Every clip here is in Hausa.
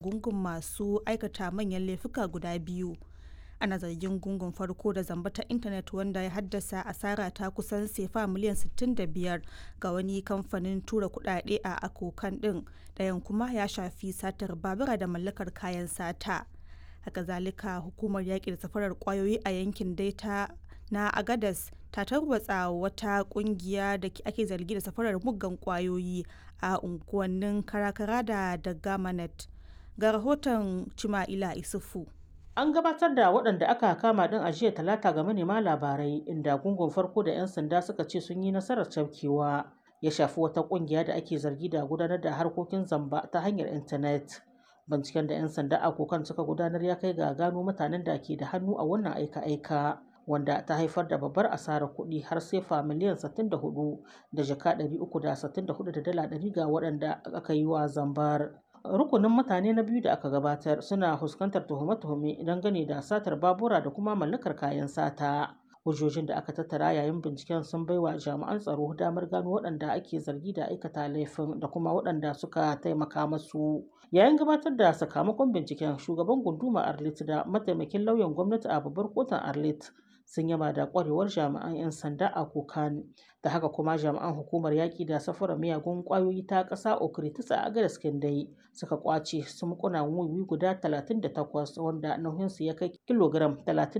gungun masu aikata manyan laifuka guda biyu. Ana zargin gungun farko da zamba ta intanet wanda ya haddasa asara ta kusan sefa miliyan 65 ga wani kamfanin tura kudade a akokan din ɗayan kuma ya shafi satar babura da mallakar kayan sata. Haka zalika hukumar yaƙi da safarar kwayoyi a yankin daita na agadas ta tarwatsa wata kungiya da ake zargi da safarar muggan kwayoyi a unguwannin karakara da dagamanet ga rahoton cima'ila isufu an gabatar da waɗanda aka kama ɗin a jiya talata ga manema labarai inda gungun farko da 'yan sanda suka ce sun yi nasarar cafkewa ya shafi wata ƙungiya da ake zargi da gudanar da harkokin zamba ta hanyar intanet binciken da 'yan sanda a kokan suka gudanar ya kai ga gano mutanen da ke da hannu a wannan aika-aika wanda ta haifar da babbar asarar kuɗi har sefa miliyan 64 da jaka 364 da dala 100 ga waɗanda aka yi wa zambar. Rukunin mutane na biyu da aka gabatar suna fuskantar tuhume-tuhume dangane da satar babura da kuma mallakar kayan sata. Hujjojin da aka tattara yayin binciken sun baiwa jami'an tsaro damar gano waɗanda ake zargi da aikata laifin da kuma waɗanda suka taimaka masu. Yayin gabatar da sakamakon binciken shugaban gunduma Arlit da mataimakin lauyan gwamnati a babbar kotun Arlit sun yaba da kwarewar jami'an 'yan sanda a kokan da haka kuma jami'an hukumar yaƙi da safarar miyagun ƙwayoyi ta ƙasa okritis a agadas dai suka kwace sumkuna wiwi guda 38 wanda nauyinsu ya kai kilogram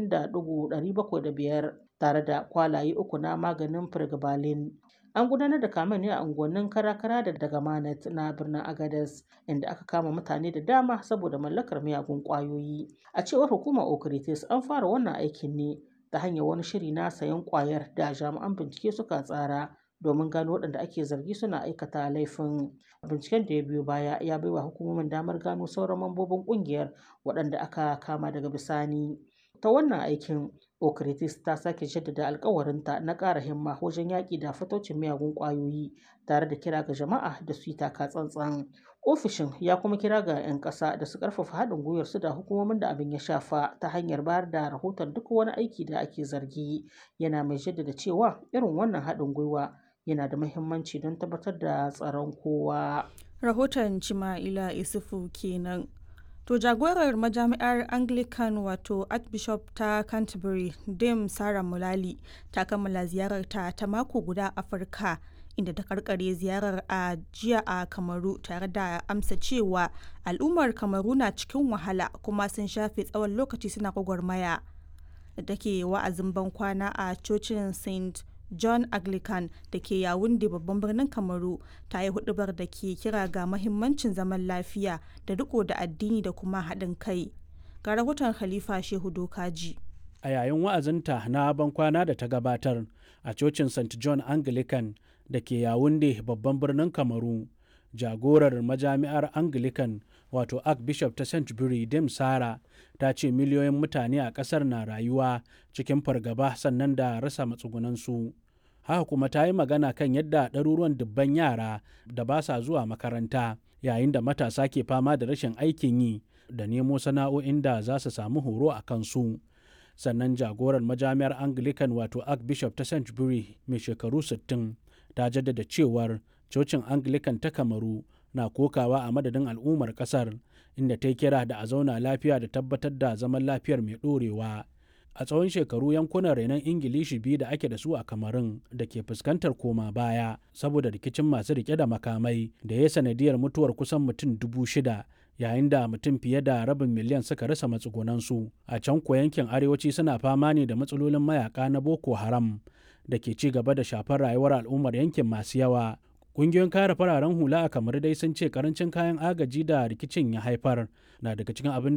30.705 tare da kwalaye uku na maganin firgibalin an gudanar da kamen ne a unguwannin karakara da daga manat na birnin agadas inda aka kama mutane da dama saboda mallakar miyagun ƙwayoyi a cewar hukumar okritis an fara wannan aikin ne ta hanyar wani shiri na sayan kwayar da jami'an bincike suka tsara domin gano waɗanda ake zargi suna aikata laifin binciken da ya biyo baya ya baiwa hukumomin damar gano sauran mambobin ƙungiyar waɗanda aka kama daga bisani ta wannan aikin okritis ta sake jaddada alkawarinta na ƙara himma wajen yaƙi da fatocin miyagun ƙwayoyi tare da kira ga jama'a da su yi taka tsantsan ofishin ya kuma kira ga 'yan ƙasa da su ƙarfafa haɗin gwiwar su da hukumomin da abin ya shafa ta hanyar bayar da rahoton duk wani aiki da ake zargi yana mai jaddada cewa irin wannan haɗin gwiwa yana da muhimmanci don tabbatar da tsaron kowa rahoton cima'ila isufu kenan to jagorar majami'ar anglican wato archbishop ta canterbury dame sarah mulali ta kammala ziyararta ta mako guda afirka inda ta karkare ziyarar a jiya a kamaru tare da amsa cewa al'ummar kamaru na cikin wahala kuma sun shafe tsawon lokaci suna gwagwarmaya da take wa'azin bankwana a cocin st john anglican da ke yawun da babban birnin kamaru ta yi hudubar da ke kira ga mahimmancin zaman lafiya da riko da addini da kuma haɗin kai ga rahoton khalifa shehu dokaji a yayin wa'azinta na bankwana da ta gabatar a cocin st john anglican da ke yawunde babban birnin kamaru jagorar majami'ar anglican wato archbishop ta st bury dim sara ta ce miliyoyin mutane a ƙasar na rayuwa cikin fargaba sannan da rasa matsugunansu haka kuma ta yi magana kan yadda ɗaruruwan dubban yara da ba sa zuwa makaranta yayin da matasa ke fama da rashin aikin yi da nemo sana'o'in da za su samu horo a kansu sannan jagorar majami'ar anglican wato archbishop ta st bury mai shekaru 60 ta jaddada cewar cocin anglican ta kamaru na kokawa a madadin al'ummar kasar inda ta kira da a zauna lafiya da tabbatar da zaman lafiyar mai ɗorewa a tsawon shekaru yankunan renon ingilishi biyu da ake da su a kamarun da ke fuskantar koma baya saboda rikicin masu rike da makamai da ya sanadiyar mutuwar kusan mutum dubu shida yayin da mutum fiye da rabin miliyan suka rasa matsugunansu a can ko yankin arewaci suna fama ne da matsalolin mayaka na boko haram da ke ci gaba da shafar rayuwar al'ummar yankin masu yawa Ƙungiyoyin kare fararen hula a kamar dai sun ce karancin kayan agaji da rikicin ya haifar na daga cikin abin